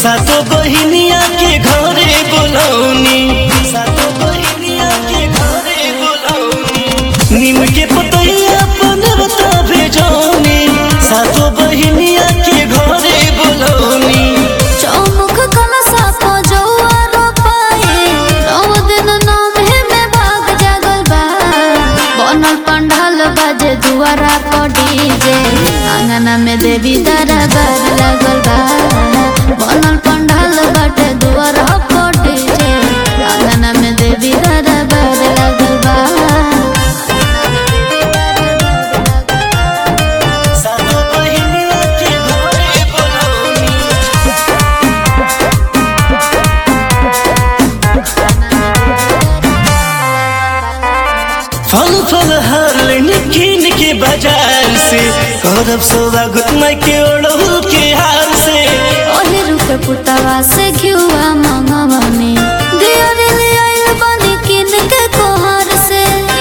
सातो बहिनिया के घरे बोलौनी सातो बहिनिया के घरे बोलौनी नीम के पतैया अपन बता भेजौनी सातो बहिनिया के घरे बोलौनी चौमुख कलशा को जौआ रोपाए नौ दिन नौमे में भाग जागल बा बनल पंडाल बाजे दुआरा को डीजे आंगना में देवी दरबार लगल बा बनल पंडाल बाटे दुआरा को डीजे आंगना में देवी दरबार लगल बा सातो बहिनिया के घरे बोलौनी फल फल हर लेने कीन के बाजार से करब स्वागत मैं के ओढ़ू के हार से ओहे रुके पुतवा से घिउआ मंगवनी दियर ले आइल बनी किन के कोहर से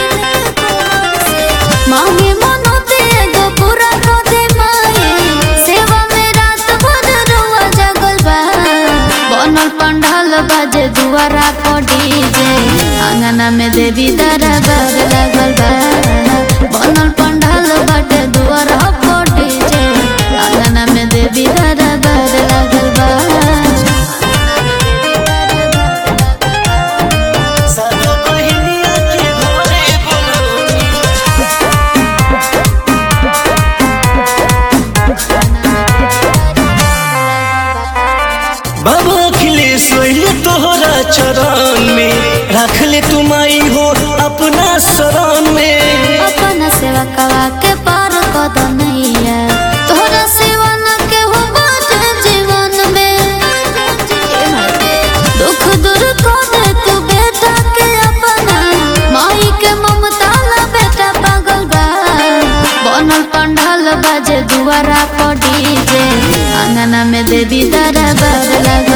मांगे मनोते एगो पूरा को दे माए सेवा में रात भर रुआ जगल बा बनल पंडाल बाजे दुआरा को डीजे आंगना में देवी दरबार लगल बा बनल पंडाल बाटे दुआरा को डीजे आंगना में देवी दरबार लगल बा सातो बहिनिया के घरे बोलौनी बाबा अखिलेश सोइले तोहरा चरण में रख ले तुम आई हो अपना शरण में अपना सेवा कवा के पार कद नैया तोहरा सेवा न के हो बाटे जीवन में दुख दूर कर दे तू बेटा के अपना माई के ममता ला बेटा पागल बा बनल पंडाल बाजे दुआरा को डीजे आंगना में देवी दरबार लगा